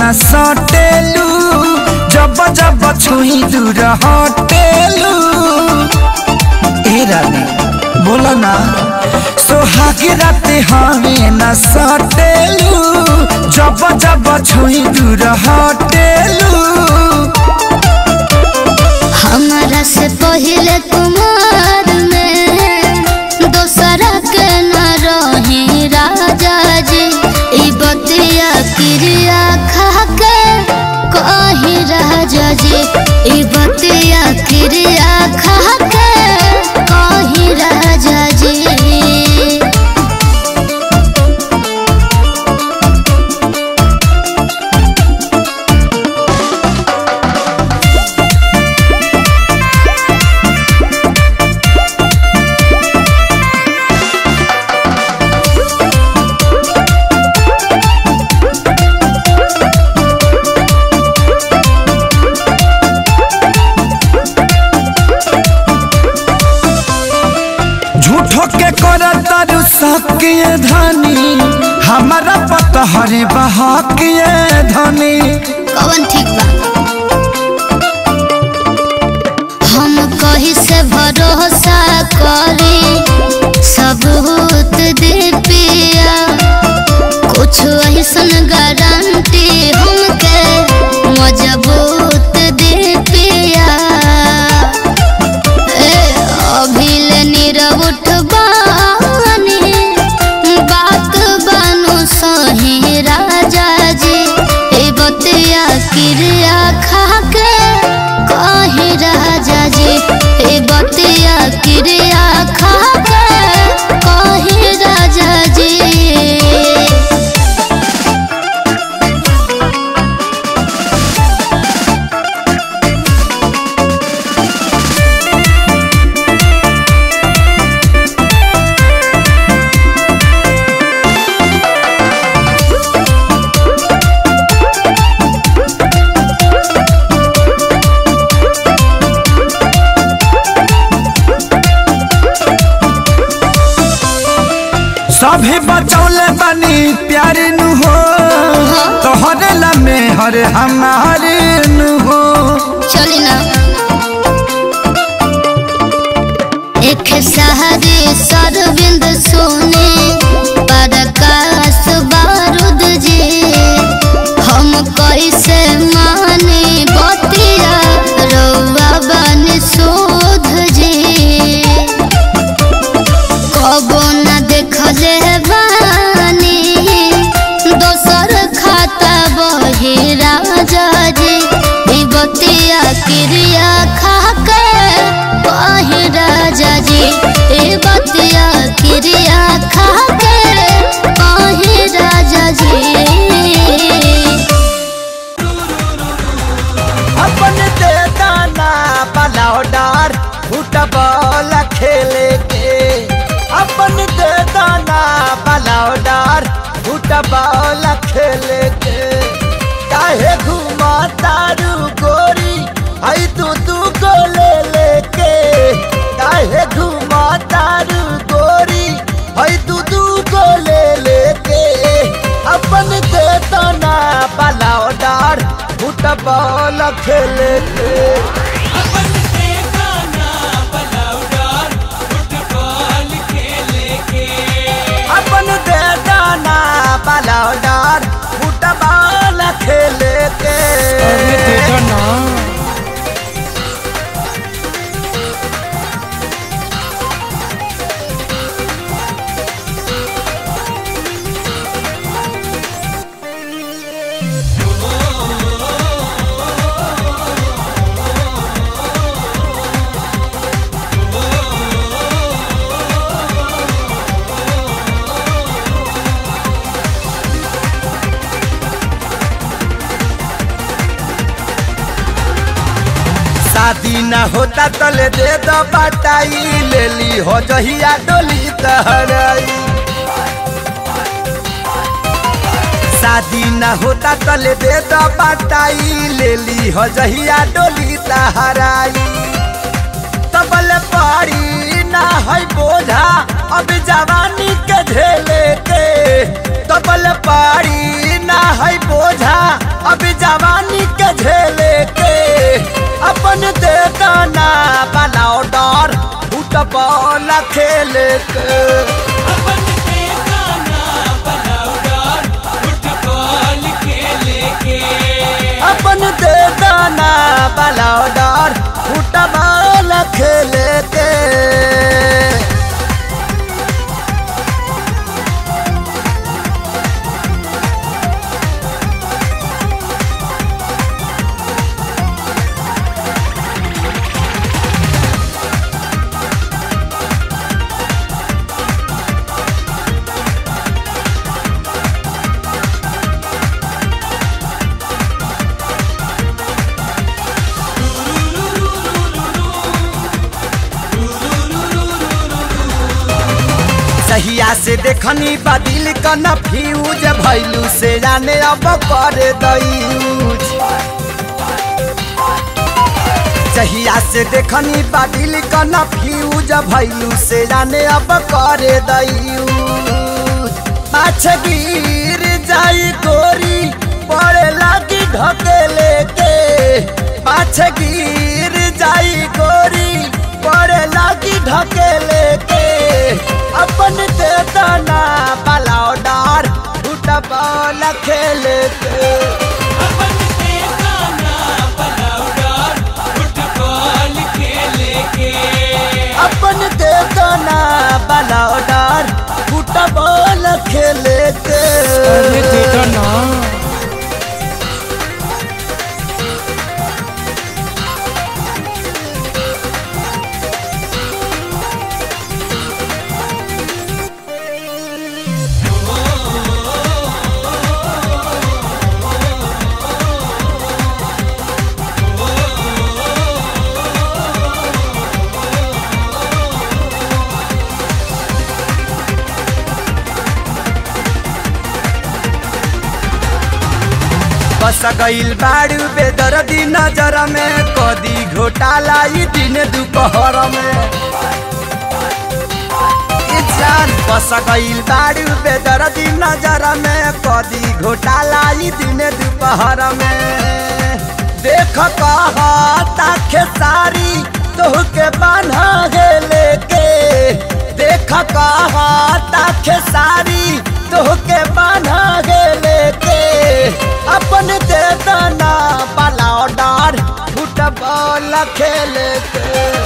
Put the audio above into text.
न सटेलू जब जब छुई दूर हटेलू ए रानी बोलो ना सोहाग रात हमें न सटेलू जब जब छुई दूर हटेलू हमारा से पहले कुमार में दोसरा के न रही राजा जी ई बतिया क्रिया खा के कही राजा जी ई बतिया क्रिया खा के कही राजा जी झूठो के कर तारू सकिए धनी हमारा पता हरे बहाकिए धनी कवन ठीक बा हम कही से भरोसा करी सबूत दे पिया कुछ ऐसन गारंटी हमके मजबूत दे पिया ए अभिल नीरव उठबानी बात बानु सही राजा जी ए बतिया क्रिया खा के कही राजा जी ए बतिया क्रिया खा के कही राजा जी सभे बचौले बनी प्यारे नु हो तोहरे लमे हरे हमारे नु हो चली ना एक सहारे सरविंद सोने प्रकाश बारूद जी हम कैसे माने बतिया रौआ बन शोध जी कबो न देखले बानी दोसर खाता बही राजा जी ई बतिया क्रिया खा के बही राजा जी ई बतिया क्रिया खा के बही राजा जी अपन दे दाना पलाव डार फुटबॉल खेले के अपन दे दाना पलाव डार फुटबॉल खेले के काहे घुमा तारू गोरी आई तू तू को ले लेके काहे घुमा तारू गोरी आई तू तू को ले लेके अपन दे दाना पलाव डार फुटबॉल खेले के अपन दे दाना पलाव डार फुटबॉल खेले के शादी न होता तले दे दो बटाई ले ली हो जहिया डोली तहराई शादी न होता तले दे दो बटाई ले ली हो जहिया डोली तहराई तबल पारी ना है बोझा अब जवानी के झेले के तबल पारी ना है बोझा अभी जवानी के झेले के अपन दे दाना बनाओ डर फुटबॉल खेले के अपन पे गाना बनाओ डर फुटबॉल खेले के अपन दे दाना बनाओ डर फुटबॉल खेले के सहिया से देखनी बदिल कन फ्यूज भैलू से जाने अब कर दयूज सहिया से देखनी बदिल कन फ्यूज भैलू से जाने अब कर दयूज पाछ गिर जाई गोरी पड़े लागी ढकेले के पाछ गिर जाई गोरी पड़े लागी ढकेले के अपन दे दाना पलाओ डार फुटबॉल खेले के अपन पे गाना बनाओ डर फुटबॉल खेले के अपन दे दाना पलाओ डार फुटबॉल खेले के बस गईल बाड़ू बेदर्दी नजर में कदी घोटाला ई दिन दोपहर में ई जान बस गईल बाड़ू बेदर्दी नजर में कदी घोटाला ई दिन दोपहर में देख कहता खेसारी तोहके बान्हा गेले के देख कहता खेसारी तोहके बान्हा गेले के अपन दे दाना पलाओ डार फुटबॉल खेले के